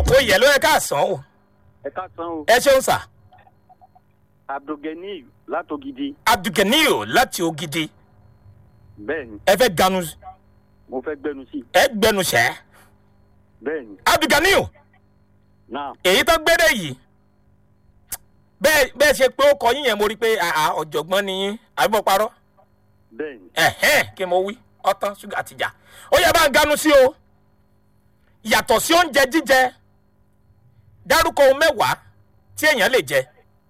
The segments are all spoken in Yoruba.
òpó yẹ ló yẹ ká sàn o ẹ ká san o ẹ ṣeun sà abdulgani látògidì abdulganiyo láti ògidì bẹ́ẹ̀ ni ẹ fẹ́ ganu mo fẹ́ gbẹnu sí i ẹ gbẹnu sẹ́ bẹ́ẹ̀ ni abdulganiyo náà èyí tó gbédè yìí bẹ́ẹ̀ bẹ́ẹ̀ ṣe pé ó kọ yín yẹn mo rí i pé àà ọ̀jọ̀gbọ́n ni yín àbí mo parọ́ bẹ́ẹ̀ ni ẹ̀hẹ́n kí mo wí ọtán ṣúgà àtìjà ó yẹ bá ń ganu sí o yàtọ̀ sí oúnjẹ jíjẹ dárúkọ ohun mẹ́wàá tí èèyàn lè jẹ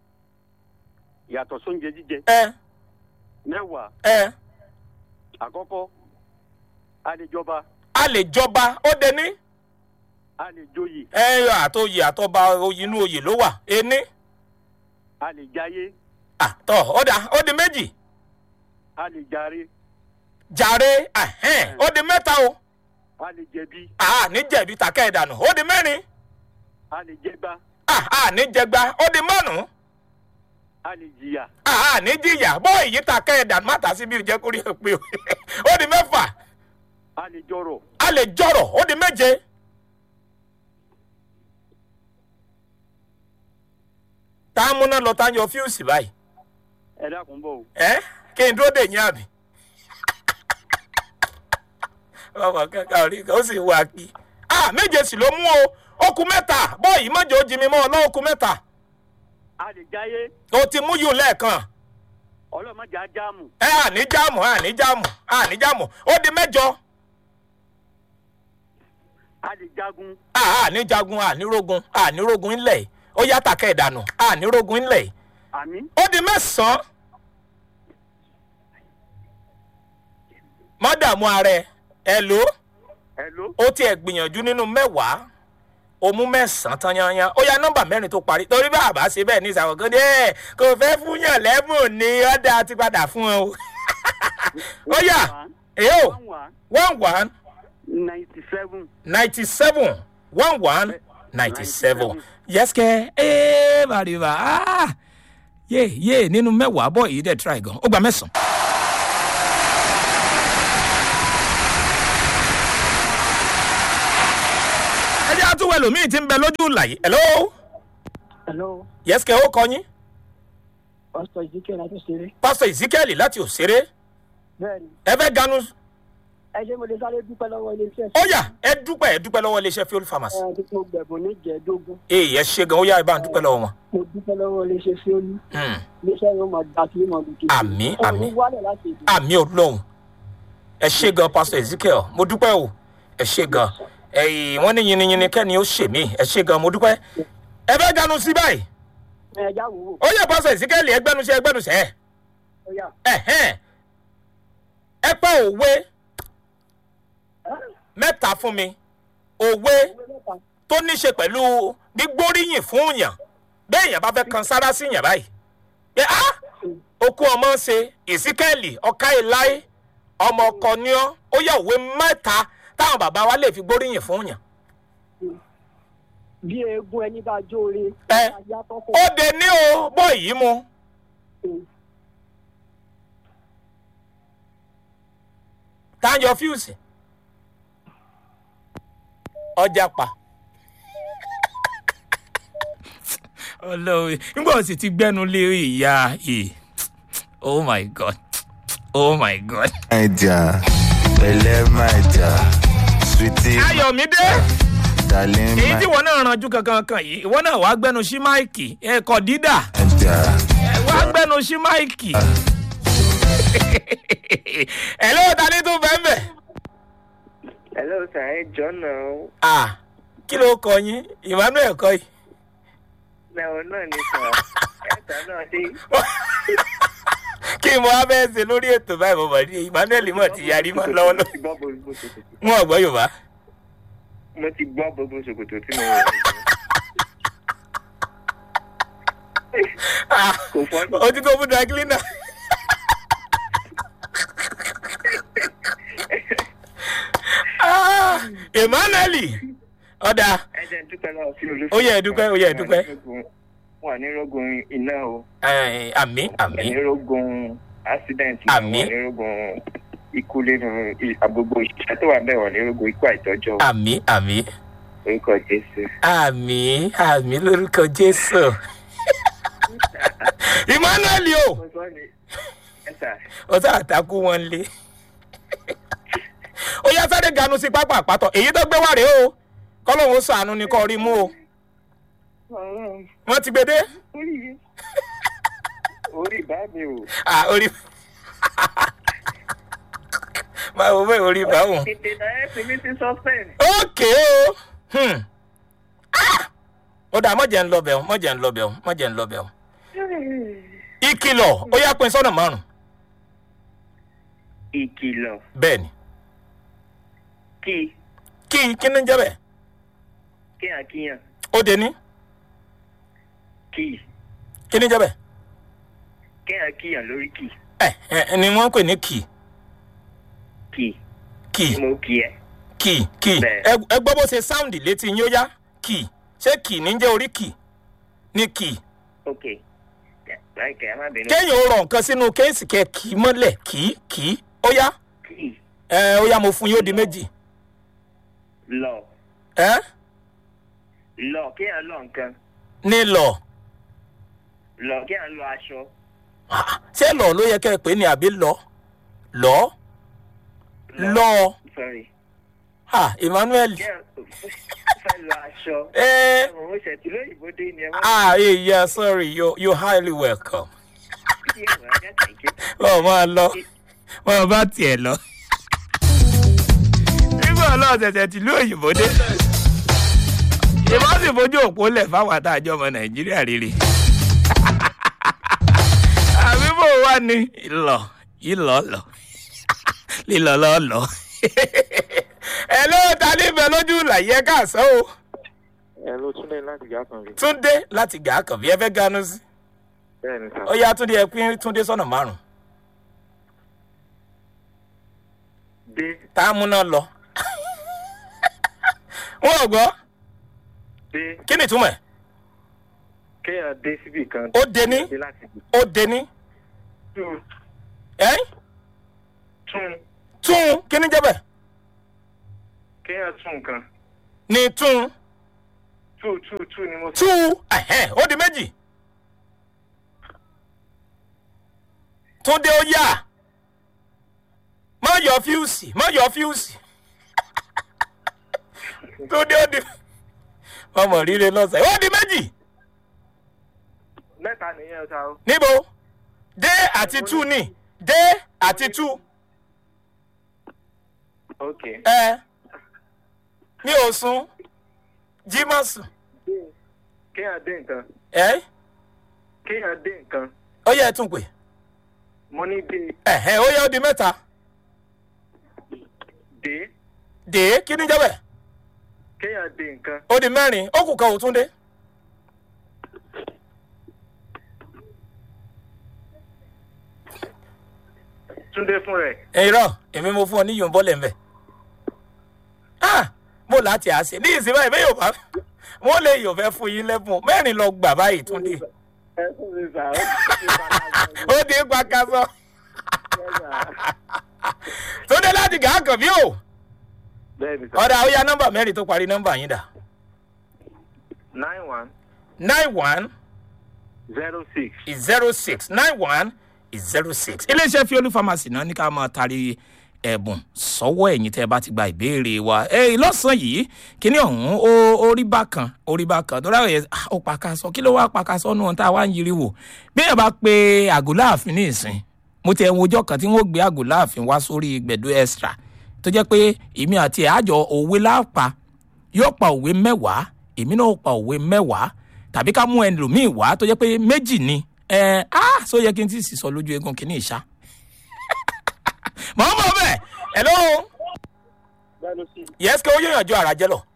yàtọ̀ sóúnjẹ jíjẹ ẹ mẹ́wàá ẹ àkọ́kọ́ a lè jọba a lè jọba ó dé ní a lè joyè ẹ àtòyè àtọba oyè inú oyè ló wà ení a lè jayé àtọ ọdà ó di méjì a lè jàre jàre ẹhẹn ó di mẹ́ta o a lè jẹ̀bi àà ní jẹ̀bi tàkẹ́ ìdànù ó di mẹ́rin a lè jẹgba àà ní jẹgba ó di márùn-ún a lè jìyà àà ní jìyà bọ́ èyí tàkẹ́ ìdànù má tà sí bí ìjẹ́ kórìí ẹ̀ pé o ó di mẹ́fà a lè jọrọ̀ a lè jọrọ̀ ó di méje. tá a múná lọ tá a yọ fíùsì báyìí ẹ dákun bọ̀ o ẹ kí n dúró dè yín àbí. ọmọ kankan rí ó sì wà kí. a méje sì ló mú o ó kù mẹ́ta bọ́ọ̀yì mọ́jọ ó jí mi mọ́ ọ lọ́wọ́ kù mẹ́ta a lè jayé o ti mú yùn lẹ́ẹ̀kan ọlọ́mọdé ajáàmù ẹ àní jáàmù àní jáàmù àní jáàmù ó di mẹ́jọ a lè jagun àní jagun àní rogun àní rogun ńlẹ̀ ó yàtà kẹ́ ìdànù àní rogun ńlẹ̀ àmì ó di mẹ́sàn-án mọ́dàmú ààrẹ ẹ lò ó hello ó tiẹ̀ gbìyànjú nínú mẹ́wàá o mú mẹ́sàn-án tán yányán ó ya nọ́mbà mẹ́rin tó parí torí bá àbá ṣe bẹ́ẹ̀ ní ìsàwọ̀ kan ní ẹ̀ kò fẹ́ fún yàn lẹ́bùn ní ọ̀dà ti padà fún ọ o ó yà èyí o one one one one ninety seven ninety seven one one ninety seven yẹ́sìkẹ́ ẹ́ẹ́ bàrìbà ah yé yé nínú mẹ́wàá bọ́ èyí dẹ̀ try gan ó gba mẹ́sàn-án. ẹ jẹ́ àtúwọ̀ ẹlòmíì tí ń bẹ lójú ìlà yìí hello hello yẹ́sìkẹ́ ó kọ yín pastor ezekiel láti ṣeré pásítọ̀ ezekiel láti òṣèré bẹ́ẹ̀ ni ẹ fẹ́ ganu ẹ ṣe mo lè sáré dúpẹ́ lọ́wọ́ iléeṣẹ́ ó yà ẹ dúpẹ́ ẹ dúpẹ́ lọ́wọ́ iléeṣẹ́ fiol pharmacy ẹ tí mo gbẹ̀bùn ní ìjẹ́dógún èyí ẹ ṣe gan ó yà ẹ bá ń dúpẹ́ lọ́wọ́ wọn. mo dúpẹ́ lọ́wọ́ iléeṣẹ́ fiolú Hmm. iléeṣẹ́ yóò máa gbà kí mọ̀ lùkì Àmín, àmín. wálẹ̀ láti ìdí àmì ọlọ́run ẹ ṣe gan pastor ezekiel mo dúpẹ́ o ẹ ṣe gan ẹyìn wọn ní yinyinyin kẹ́ni ó ṣe mí ẹ ṣe gan mo dúpẹ́ ẹ fẹ́ ganu sí báyìí ẹ já wò ó ó yẹ pastor ezekiel ẹgbẹ́nusẹ́ ẹgbẹ́nusẹ́ ó yà ẹ̀hẹ́n ẹ pẹ́ òwe mẹ́ta fún mi òwe owó mẹ́ta tó ní ṣe pẹ̀lú gbígbóríyìn fún yàn bẹ́ẹ̀ yàn bá fẹ́ kan sára sí yàn báyìí pé á okú ọmọ ṣe ìsíkẹ́ẹ̀lì ọ̀ká ìláyé ọmọ ọkọ ní ọ́ ó yẹ òwe mẹ́ta táwọn bàbá wa lè fi gbóríyìn fún yàn. bí eegun ẹni bá jóore Ẹ. ajá tọ́kọ̀ ó de ní o bọ́ yìí mu tá a yọ fíùsì ọjà pa. ọlọ́run nígbà tí ti gbẹ́nu lé ìyá yìí oh my god oh my god. my dear, pẹ̀lẹ́ my dear, sweetie, ayọ̀mídé darling èyí tí my wọn náà ranjú kankan kan yìí ìwọ náà wàá gbẹnu sí máìkì ẹkọ dídà dear. wàá gbẹnu sí máìkì. ẹ ló ta ní tún bẹ́ẹ̀ bẹ́ẹ̀. hello sir ẹ jọ náà ah kí ló kọ yín emmanuel kọ yìí. mẹ́wọ̀n náà ní sàn ẹ̀ta náà dé kí mo wá bẹ́ẹ̀ ṣe lórí ètò báyìí mo mọ̀ ní emmanuel mọ̀ ti yarí mọ́ lọ́wọ́ mo lọ́wọ́. ti gbọ́ gbogbo ṣòkòtò wọn ò gbọ́ yorùbá. mo ti gbọ́ gbogbo ṣòkòtò tí mo wọ̀ Ah, kò fọ́ ní. o ti kó fún dry cleaner. Ah, emmanuel ọ̀dà ẹ jẹ́ n dúpẹ́ lọ́wọ́ sí olú. Ó yẹ ẹ dúpẹ́, ó yẹ ẹ dúpẹ́. wọn ní rogun iná o eh, àmì wọn àmì ní rogun accident náà Àmín. wọn ní rogun ikú lẹ́nu i- gbogbo ìṣẹ́ tó wà bẹ́ẹ̀ wọn ní rogun ikú àìtọ́jọ́ àmì àmì ó orúkọ jésù. àmì àmì lórúkọ jésù emmanuel o mo sọ ni ẹ sà ó sá àtàkù wọn lé ó yá sáré ganu sí pápá àpàtọ èyí tó gbé wá rèé o kọlọ́hún ó sàánú ni kò rí mú o wọ́n ti gbé dé orí orí bá mi o. ah orí máa wo bẹ́ẹ̀ orí bá wọn. tètè náà ẹ fi mí sí suspense. ókè o Hmm. Ah! ó dà mọ̀jẹ̀ ń lọ bẹ̀ ọ́ mọ̀jẹ̀ ń lọ bẹ̀ ọ́ mọ̀jẹ̀ ń lọ bẹ̀ ọ́ ìkìlọ̀ ó yá pin sọ́nà márùn ìkìlọ̀ bẹ́ẹ̀ ni kí kí kí ni ń jẹ́ bẹ́ẹ̀ kíyàn kíyàn ó de ní kí kí ni ń jẹ́ bẹ́ẹ̀ kíyàn kíyàn lórí kì ẹ ẹ ni wọ́n ń pè ní kì kì kì mo kì ẹ. kì kì Bẹ́ẹ̀. ẹ ẹ gbọ́ bó ṣe sáùndì létí yín ó yá kì ṣé kì ní jẹ́ orí kì ní kì ok láìpẹ́ ẹ má bínú. kéèyàn ó rọ nǹkan sínú kéèsì kẹ kì í mọ́lẹ̀ kì kì ó yá kì ẹ ó yá mo fún yín ó di méjì lọ ẹ lọ kíyàn lọ nǹkan ní lọ lọ kíyàn lọ aṣọ Ah, ṣé lọ ló yẹ kẹ́ ẹ pè é ní àbí lọ lọ lọ sorry ah emmanuel kíyàn fẹ́ lọ aṣọ. ẹ ẹ̀wọ̀n ó ṣẹ̀ tí lóyìnbó dé ni ẹ má ah yeah, yeah sorry you you highly welcome kí ẹ̀wọ̀n ẹ̀jẹ̀ thank you. ọ máa lọ máa bá tiẹ̀ lọ. nígbà ọlọ́ọ̀sẹ̀sẹ̀ tìlú òyìnbó dé ìbá sì fojú òpó lẹ̀ fáwọn àtàjọ ọmọ nàìjíríà rere. àbí bò wá ní ìlọ ìlọ lọ lílọ lọ lọ. ẹ ló ta níbẹ̀ lójú làyẹ káàsán o ẹ ló túnde láti ìyá kan rí. túndé láti gàá kàn bí ẹ fẹ́ ganu sí. bẹ́ẹ̀ ni sà. ó yá túndé ẹ pín túndé sọ́nà márùn-ún. dé tá a múná lọ. wọn ò gbọ́ dé kí ni ìtumọ̀ ẹ̀ kéèyàn dé síbì kan. ó de ní dé láti ibì. ó de ní tún ẹ́ tún tún kí ni jẹ́ bẹ́ẹ̀ kéèyàn tún nǹkan. ní tún tú tú tú ni mo sọ. tú ẹ̀hẹ́n, ó di méjì túndé ó yá má yọ fíùsì má yọ fíùsì túndé ó di ọmọ rírẹ lọ́sẹ̀ ó di méjì mẹ́ta nìyẹn ta o. níbo dé àti tú ni dé àti tú. ok. ẹ mi ò sùn jí má sùn kéèyàn dé nǹkan. ẹ kéèyàn dé nǹkan. ó yẹ ẹ tún pè mo ní dé ẹhẹ ó yẹ ó di mẹta dé dé kí ni jẹbẹ kéèyàn dé nǹkan. ó di mẹrin ó kù kan ò tún dé túndé fún rẹ̀. irọ́ èmi mo fún ọ ní yòǹbọ lẹ́m̀bẹ̀ ah mo láti àṣẹ ní ìsìn báyìí bẹ́ẹ̀ yóò bá mo lè yóò fẹ́ fún yín lẹ́bùn mẹ́rin lọ gbà báyìí tún dé ẹ fún mi sà ó di gbàkásọ tún dé láti gàá kàn bí o bẹ́ẹ̀ ni sà. ọ̀dà ó yá nọ́mbà mẹ́rin tó parí nọ́mbà yín dà nine one nine one zero six. zero six nine one zero six. iléeṣẹ́ fiolu pharmacy náà ní ká máa taari ẹ̀bùn sọ́wọ́ ẹ̀yìn tẹ́ ẹ bá ti gba ìbéèrè wa. ẹ lọ́sàn-án yìí kíní ọ̀hún ó orí bákan orí bákan tó dáhùn yẹn ah, ó pàkàsọ kí ló wá pàkàsọ nù tá a wá ń yiri wò. bí ẹ bá pe àgọ́ láàfin ní ìsìn mo ti ẹ̀ wo ọjọ́ kan tí wọ́n gbé àgọ́ láàfin wá sórí gbẹ̀dọ̀ extra tó jẹ́ pé èmi àti ẹ̀ àjọ òwe láàpá yóò pa òwe mẹ́wàá èmi náà pa òwe mẹ́wàá tàbí ká mú ẹlòmíì wá tó jẹ́ pé méjì ni ẹ á sọ yẹ kí n ti sì sọ lójú eegun kìíní ìṣá. mọ̀ ń bọ̀ bẹ́ẹ̀ hello bẹ́ẹ̀ sí. yes kí ó yíyanjú ara jẹ́ lọ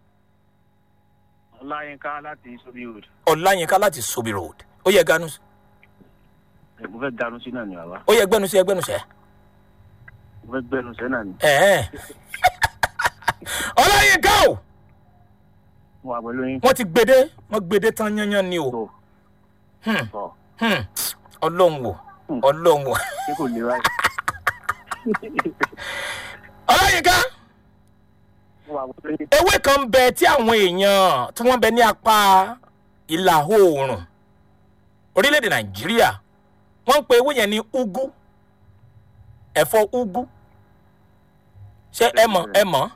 ọláyínká láti sobi road. ọ̀làyínká láti sobi road ó yẹ ganu mo fẹ́ ganu sí náà ni bàbá. ó yẹ gbẹnu sí ẹgbẹnu sẹ. mo fẹ́ gbẹnu sẹ́ náà ni. ẹ̀ẹ́ ọ̀làyínká o mo wà pẹ̀lú yín. wọ́n ti gbede wọ́n gbede tán yányán ni o tó Hmm, tọ̀ hmm. ọlọ́run wò ọlọ́run wò. ṣé kò lè wáyé. ọlọ́yinka mo wà pẹ̀lú yín. ewé kan ń bẹ tí àwọn èèyàn tí wọ́n bẹ ní apá ìlà oòrùn orílẹ̀-èdè nàìjíríà wọ́n ń pe ewé yẹn ní ugu ẹ̀fọ́ ugu ṣé ẹ mọ̀ ẹ mọ̀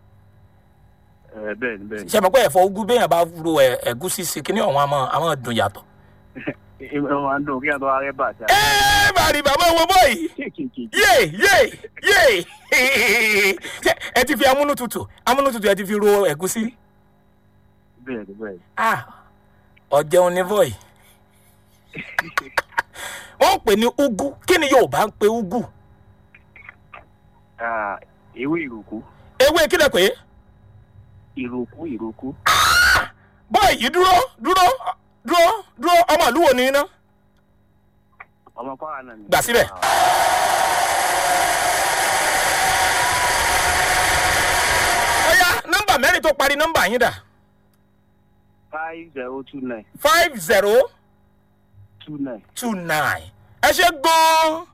ẹ bẹ́ẹ̀ ni bẹ́ẹ̀ ni. ṣe mọ̀ pé ẹ̀fọ́ ugu béèyàn bá ro ẹ̀ ẹ̀gúsí sí kíní ọ̀hún àmọ́ àwọn dùn yàtọ̀. ẹ máa ń dùn kí àtọ́ arẹ́ bà tí a. ẹ bàrí bàbá wo bọ́ọ̀yì kéèkéèké. yé yé yé Ṣé ẹ ti fi amúnútutù amúnútutù ẹ ti fi ro ẹ̀gúsí. bẹ́ẹ̀ ni bẹ́ẹ̀ ni. ah ọ̀jẹun ní bọ́ọ̀yì. wọ́n ń pè ní ugu kí ni yorùbá ń pe ugu Ah, ewé ìrókò ewé kílẹ̀ pé ìrókò ìrókò bọ́ọ̀yì dúró dúró dúró dúró ọmọ ìlú wo ni iná ọmọ kwara náà ni. Gbà síbẹ̀. ọ̀ya nọ́mbà mẹ́rin tó parí nọ́mbà yín dà five zero two nine five zero two nine. two nine ẹ ṣe gan-an